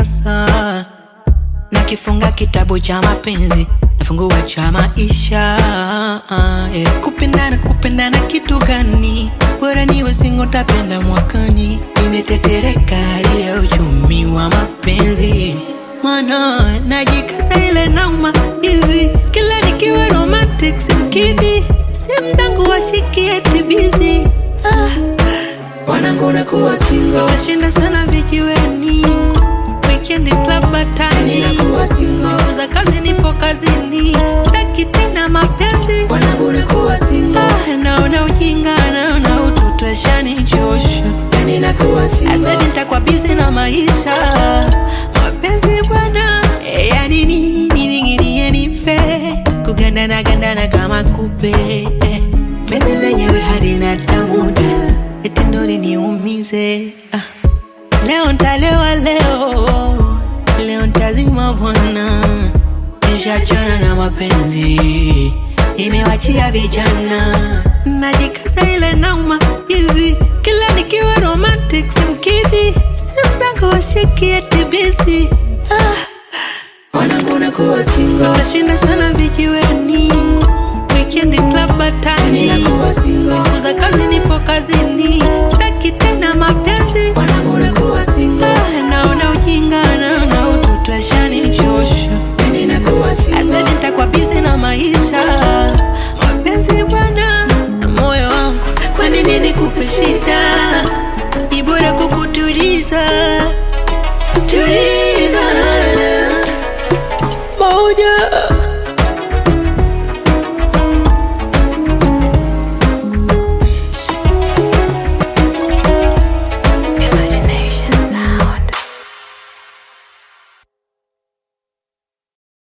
sasa nakifunga kitabu cha mapenzi nafungua cha maisha yeah. kupendana kupendana kitu gani bora niwe singo tapenda mwakani imetetereka hali ya uchumi wa mapenzi mana najikasa ile nauma hivi kila nikiwa romantic simkidi simu zangu washikie tibizi ah. wanangu nakuwa single nashinda sana vijiweni weekend club batani Ninakuwa single. siku za kazi nipo kazini staki tena mapenzi wanangu nakuwa single Ah, naona ujinga naona utoto ashanichosha yani nakuwa single asadi nitakuwa bizi na maisha mapenzi bwana eh, yani nini ninginie nife kugandana gandana kama kupe eh, penzi lenyewe halina tamuda eti ndo liniumize ah. leo ntalewa leo leo ntazima bwana nishachana na mapenzi imewachia vijana najikaza ile nauma hivi kila nikiwa romantic simkidi simu zangu washikie tibisi ah. wanangu nakuwa single Nashinda sana vijiweni Weekend club batani Ninakuwa single. Siku za kazi nipo kazini Sitaki tena mapenzi wanangu nakuwa single Ah, Naona ujinga naona utoto ashanichosha yani nakuwa single Asadi nitakuwa busy na maisha Mapenzi bwana na moyo wangu Kwani nini kupe shida Ni bora kukutuliza Tuliza Moja